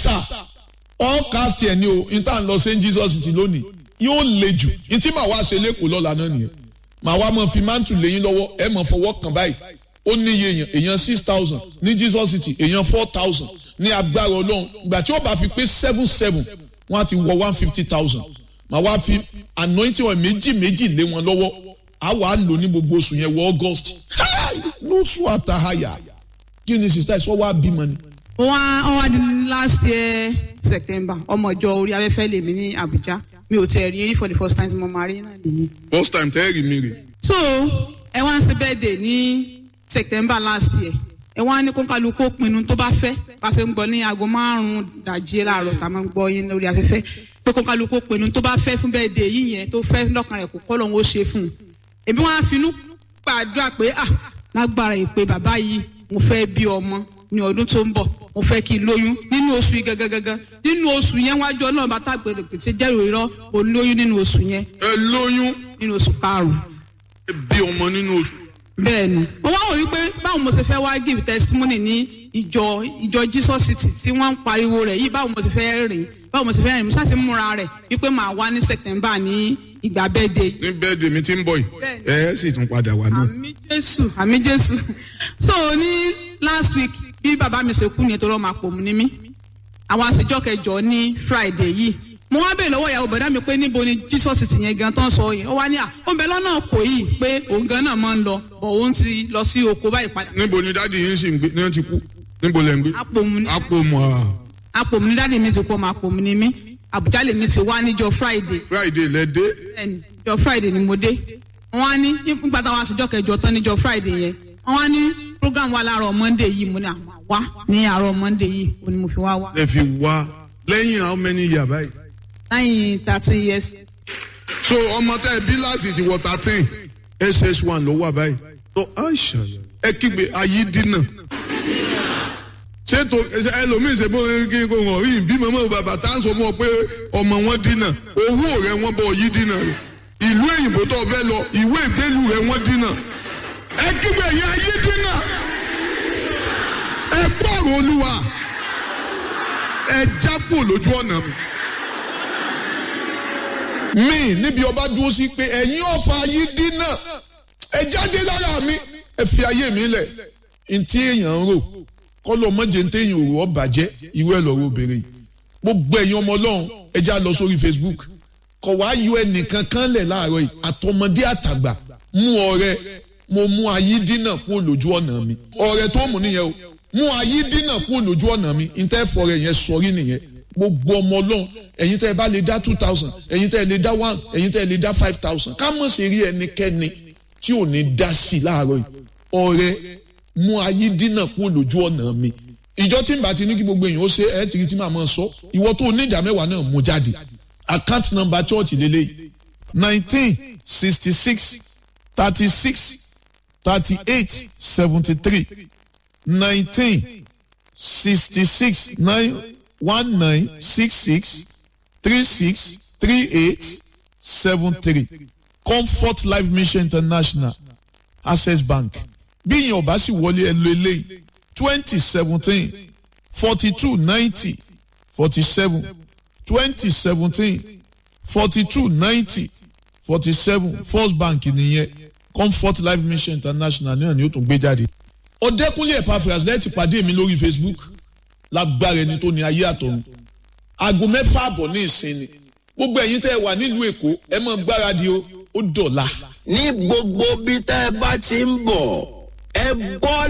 sà all cast ẹ̀ ní o níta ń lọ st jesus ti lónìí yóò le jù ntí màá wá ṣe lẹ́kọ̀ọ́ lọ́la náà nìyẹn màá wá mọ̀ fi mántù lẹ́yìn lọ́wọ́ ẹ̀ mọ̀ fọwọ́ kàn báyìí ó ní iye èèyàn èèyàn six thousand ní jesus city èèyàn four thousand ní agbára ọlọ́run ìgbà tí ó bá fi pé seven seven wọ́n á ti wọ one fifty thousand màá wá fi anointing wọn méjì méjì lé wọn lọ́wọ́ á wà á lò ní gbogbo oṣù yẹn wọ august lóṣù àtàhàyà kí ni sista ìṣọ́ wa bímọ ni. wọ́n wọ́n wá di last year september ọmọ ìjọ orí afẹ́fẹ́ lèmi ní abuja mi ò tẹ̀ rí rí for the first time tí mo máa rí náà nìyí. first time tẹ́ ẹ rí mi rè. so ẹ wá ń ṣe birthday ní september last year ẹ wá ní kó kálukú pinnu tó bá fẹ́ bá ṣe ń gbọ́ ní aago márùn-ún dàjí láàárọ̀ tá a máa ń gbọ́ yín lórí afẹ́fẹ́ pé kó kálukú pinnu tó bá fẹ́ fún birthday yìí yẹn tó fẹ́ lọ́kàn rẹ̀ kó kọ́ lóun ó ṣe fún un èmi wọn á finú gbàdúrà pé ah lágbára ìpè bàbá yìí mo fẹ́ bí ọmọ ní ọdún tó ń bọ̀ mo fẹ́ kí n lóyún nínú oṣù yìí gangan nínú oṣù yẹn wájú ọlọ́run bá tàgbèrè pèsè jẹ́rò irọ́ olóyún nínú oṣù yẹn ẹ lóyún nínú oṣù karùn-ún ẹ bí ọmọ nínú oṣù. bẹ́ẹ̀ni mo wá wò wípé báwo mo ṣe fẹ́ wá give testimony ní ìjọ ìjọ jesus city tí wọ́n ń pariwo rẹ̀ yìí báwo mo ṣe fẹ́ rìn báwo mo ṣe fẹ́ rìn mo ṣáà ti múra rẹ̀ wípé màá wá ní september ní ìgbà bẹ́ẹ̀dẹ̀ ní bẹ́ẹ̀dẹ̀ mi ti ń bọ̀ yìí ẹ ẹ sì tún padà wá náà. àmì jésù àmì jésù so ní last week bí bàbá mi ṣe kú ni ètò ọmọ àpò mu ní mí àwọn àṣejọ kẹjọ ní friday yìí mo wá bèèrè lọ́wọ́ ìyàwó bọ̀dá mi pé níbo ni jesus ti yẹn gan tán sọ yẹn ó wá ní à ó ń bẹ lọ́nà kò yìí pé òun gan náà máa ń lọ bọ̀ òun ti lọ sí oko báyìí padà. níbo ni dáàdi yín sì ń gbé ní wọ́n ti kú níbo lẹ́ ń gbé. àpòmù ni àpòmù à. àpòmù ni dáàdi mi ti kú ọmọ àpòmù ni mí àbújá lèmi ti wá níjọ friday friday lẹ dé. bẹ́ẹ̀ni jọ friday ni mo dé wọn á ní nígbà táwọn àṣejọ kẹjọ tán níjọ friday yẹn wọn á ní program wa láàárọ̀ monday yìí mo ní àwọn wá ní àárọ̀ monday yìí ó ní mo fi wá wá ẹ fi wá lẹ́yìn how many years báyìí. lẹ́yìn thirteen years so ọmọ tẹ bí láti ti wọ thirteen ss one ló wà báyìí. tó aisha ẹ kígbe ayé dínà. ṣètò ẹlòmíín ṣe bó kí n kò hàn rí bí màmá bàbá tá à ń sọ fún ọ pé ọmọ wọn dínà owó rẹ wọn bọ yí dínà rẹ ìlú èyìnbó tó fẹ́ lọ ìwé ìgbélú rẹ wọn dínà ẹ kígbe yẹn ayé dínà ẹ gbọ́rọ̀ olúwa ẹ jápò lójú ọ̀nà mi mi níbi ọba dúró sí pé ẹ̀yin ọ̀fà yìí dínà ẹ jáde lára mi ẹ fi ayé mi lẹ̀ ntí èèyàn ń rò kọ́lọ́ mọ́jẹ ntí èèyàn ò rò ọ́ bàjẹ́ ìwé ẹ̀ lọ́rọ̀ obìnrin yìí gbogbo ẹ̀yin ọmọ ọlọ́run ẹ já lọ sórí facebook kọ̀ wá yọ ẹnìkan kan lẹ̀ láàárọ̀ yìí àtọmọdé àtàgbà mú ọrẹ mo mú ayé dínà kúrò lójú ọ̀nà mi ọrẹ tó mú nìyẹn o mú ayé dínà kúrò lójú ọ̀nà mi ntẹ́ fọrẹ yẹn sọrí nìyẹn gbogbo ọmọ ọlọ́run ẹ̀yin tẹ́ ẹ bá lè dá two thousand ẹ̀yin tẹ́ ẹ lè dá one ẹ̀yin tẹ́ ẹ lè dá five thousand ká mọ̀ sí rí ẹnikẹ́ni tí ò ní dá sí i láàárọ̀ yìí ọ̀rẹ́ mú ayé dínà kúrò lójú ọ̀nà mi ìjọ tí n bá ti ní kí gbogbo èèyàn ó ṣe ẹ tìrì tí màá máa sọ ìwọ tó ní ìdá mẹ́wàá náà mú jáde account number church lélẹ́yìí nineteen sixty six thirty six thirty eight seventy three nineteen sixty six nine one nine six six three six three eight seven three comfort life mission international access bank bí ìyẹn ò bá sì wọlé ẹ lo eléyìí twenty seventeen forty two ninety forty seven twenty seventeen forty two ninety forty seven first bank nìyẹn comfort life mission international náà ni ó tún gbé jáde. ọ̀dẹ́kunlé epaphras lẹ́ẹ̀tì pàdé mi lórí facebook lágbára ẹni tó ní ayé àtọ̀run aago mẹ́fà àbọ̀ ní ìsinmi gbogbo ẹ̀yin tẹ́ ẹ wà nílùú èkó ẹ mọ̀ gbáradì o ó dọ̀la. ní gbogbo bí tẹ́ ẹ bá ti ń bọ̀ ẹ bọ́